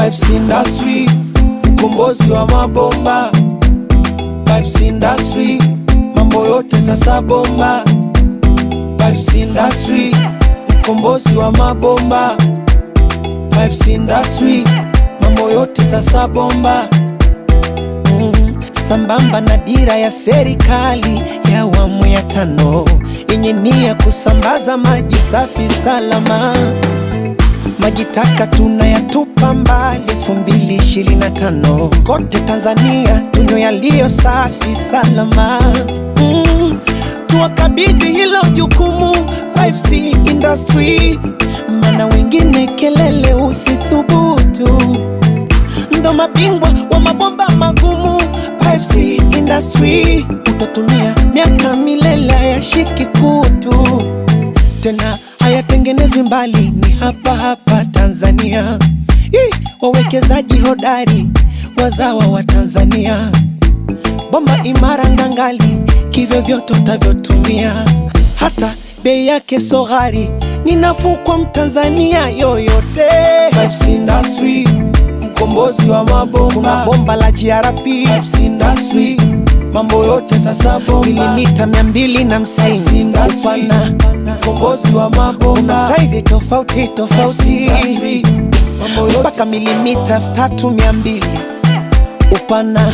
Pipes Industry, mkombozi wa mabomba. Pipes Industry, mambo yote sasa bomba. Pipes Industry, mkombozi wa mabomba. Pipes Industry, mambo yote sasa bomba. Mm, sambamba na dira ya serikali ya awamu ya tano yenye nia kusambaza maji safi salama. Maji taka tunayatupa mbali, elfu mbili ishirini na tano kote Tanzania tunywe yaliyo safi salama. Mm, tuwakabidhi hilo jukumu Pipes Industry, maana wengine kelele usithubutu ndo mabingwa wa mabomba magumu. Pipes Industry utatumia miaka milele, hayashiki kutu tena, hayatengenezwi mbali, ni hapa hapa Tanzania. Ih, wawekezaji hodari wazawa wa Tanzania, bomba imara ngangali, kivyo vyote utavyotumia, hata bei yake so ghali, ni nafuu kwa Mtanzania yoyote. Pipes Industry mkombozi wa mabomba. Kuna bomba la GRP Pipes Industry, mambo yote sasa bomba. Milimita mia mbili na hamsini upana, mkombozi wa mabomba. Kuna saizi tofauti tofauti mpaka milimita elfu tatu mia mbili upana.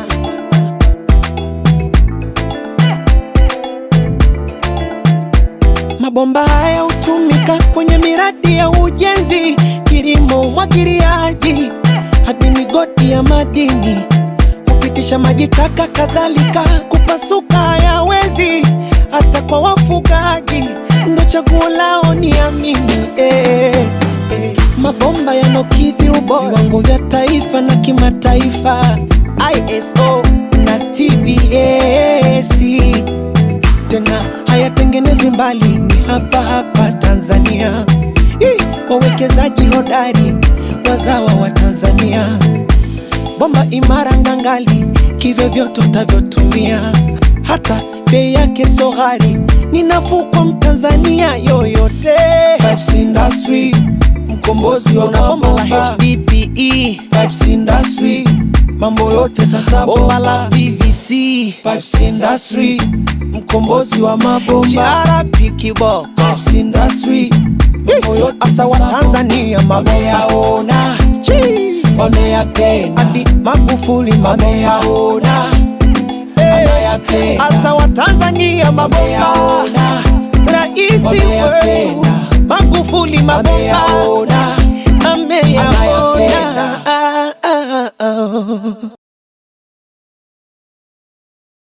Mabomba haya hutumika kwenye miradi ya ujenzi, kilimo, umwagiliaji hadi migodi ya madini, kupitisha maji taka, kadhalika kupasuka hayawezi, hata kwa wafugaji ndo chaguo lao, ni amini eh, eh. Mabomba yanokidhi ubora viwango vya taifa na kimataifa, ISO na TBS tena hayatengenezwi mbali, ni hapa hapa Tanzania. Ih, wawekezaji hodari wazawa wa Tanzania, bomba imara ngangali, kivyo vyote utavyotumia, hata bei yake so ghali, ni nafuu kwa Mtanzania yoyote. Pipes Industry, mkombozi wa bomba la HDPE. Pipes Industry, mambo yote sasa bomba la PVC. Pipes Industry, mkombozi wa mabomba. GRP kiboko. Pipes Industry, mambo yote asa wa Tanzania mameyaona, wanayapenda hadi Magufuli mameyaona, anayapenda asa wa Tanzania mabomba, raisi wetu Magufuli mabomba ameyaona.